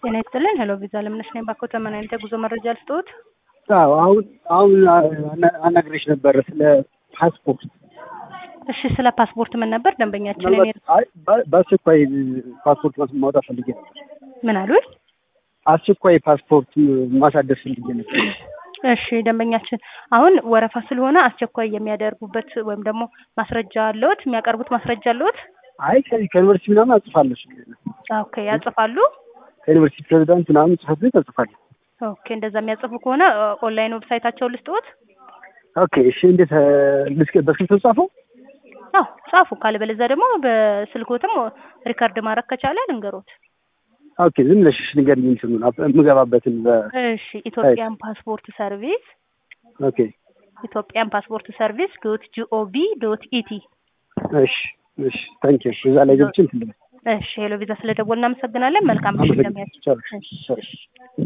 ጤና ይስጥልን። ሄሎ ቪዛ ለምነሽ ነኝ። ባኮ ተመን አይነት የጉዞ መረጃ ልስጥዎት? አዎ አሁን አሁን አናግሬሽ ነበረ ስለ ፓስፖርት። እሺ፣ ስለ ፓስፖርት ምን ነበር ደንበኛችን? እኔ አይ በአስቸኳይ ፓስፖርት ማውጣት ፈልጌ ነበር። ምን አሉኝ? አስቸኳይ ፓስፖርት ማሳደስ ፈልጌ ነበር። እሺ ደንበኛችን፣ አሁን ወረፋ ስለሆነ አስቸኳይ የሚያደርጉበት ወይም ደግሞ ማስረጃ አለዎት? የሚያቀርቡት ማስረጃ አለዎት? አይ ከዚህ ከዩኒቨርሲቲ ምናምን አጽፋለሁ። ኦኬ፣ ያጽፋሉ? ከዩኒቨርሲቲ ፕሬዚዳንት ምናምን ጽሕፈት ቤት አጽፋለሁ። ኦኬ፣ እንደዛ የሚያጽፉ ከሆነ ኦንላይን ዌብሳይታቸው ልስጥዎት? ኦኬ፣ እሺ። እንዴት ልስከ በስልክ ተጻፈው? አዎ ጻፉ። ካለበለዚያ ደግሞ በስልኮትም ሪከርድ ማድረግ ከቻለ ልንገሮት። ኦኬ፣ ዝም ብለሽ ንገሪኝ እንትኑን የምገባበትን በ እሺ ኢትዮጵያን ፓስፖርት ሰርቪስ ኦኬ፣ ኢትዮጵያን ፓስፖርት ሰርቪስ ዶት ጂኦቪ ዶት ኢቲ። እሺ፣ እሺ። ታንኪ ዩ። እዛ ላይ ገብቼ እንትን ልበል። እሺ ሄሎ ቪዛ ስለደወል እናመሰግናለን። መልካም ምሽት ለሚያችሁ። አመሰግናለሁ። ቻው። እሺ